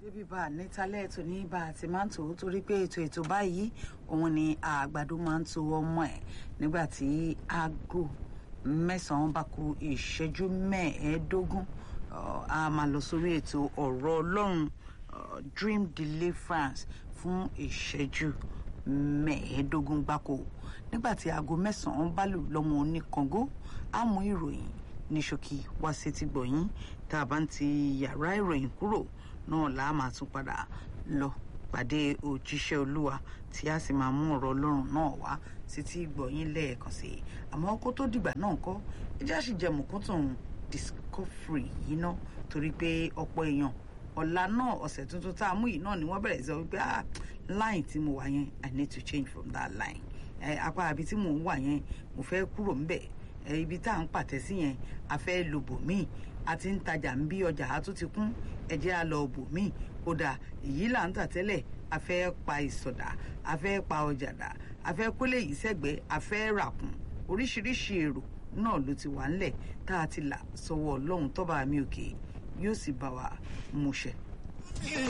níbi bá a nítálẹ̀ ètò ní bá a ti máa ń tò ó torí pé ètò ètò báyìí òun ni àgbàdo máa ń to ọmọ ẹ̀ nígbà tí aago mẹ́sàn-án bá ku ìṣẹ́jú mẹ́ẹ̀ẹ́dógún a máa lọ sórí ètò ọ̀rọ̀ ọlọ́run dream deliverance fún ìṣẹ́jú mẹ́ẹ̀ẹ́dógún gbáko nígbà tí aago mẹ́sàn-án bá lù lọ́mọ oníkangó á mú ìròyìn ní ṣókí wá sétí gbọ̀yìn tá a bá ń ti yàrá ìròyìn kúrò náà là á máa tún padà lọ pàdé òjíṣẹ́ olúwa tí a sì máa mú ọ̀rọ̀ ọlọ́run náà wá sétí gbọ̀yìn lẹ́ẹ̀kan sí i àmọ́ kó tó dìgbà náà kọ́ ẹjẹ́ àṣìjẹmù kó tún discovery yìí ná torí pé ọ̀pọ̀ èèyàn ọ̀la náà ọ̀sẹ̀ tuntun tá a mú yìí náà ni wọ́n bẹ̀rẹ̀ sọ wípé ah line tí mo wà yẹn i need to change from that line apá àbí tí mò ń wà yẹn mo fẹ́ kúrò ńbẹ̀ ibi tá à ń pàtẹ sí yẹn a fẹ́ lo bòmíì a ti ń tajà ń bí ọjà á tún ti kún ẹ jẹ́ a lọ bòmíì ó dà èyí là ń tà tẹ́lẹ̀ a fẹ́ pa ìsọ̀dà a fẹ́ pa ọjà dà a fẹ́ kólé yìí sẹ́gbẹ̀ẹ́ a fẹ́ ràkùn oríṣiríṣi èrò náà ló ti wà ńlẹ̀ tá a ti là sọ́wọ́ ọlọ́run tọ́ba mi òkè yóò sì bá wa múṣẹ.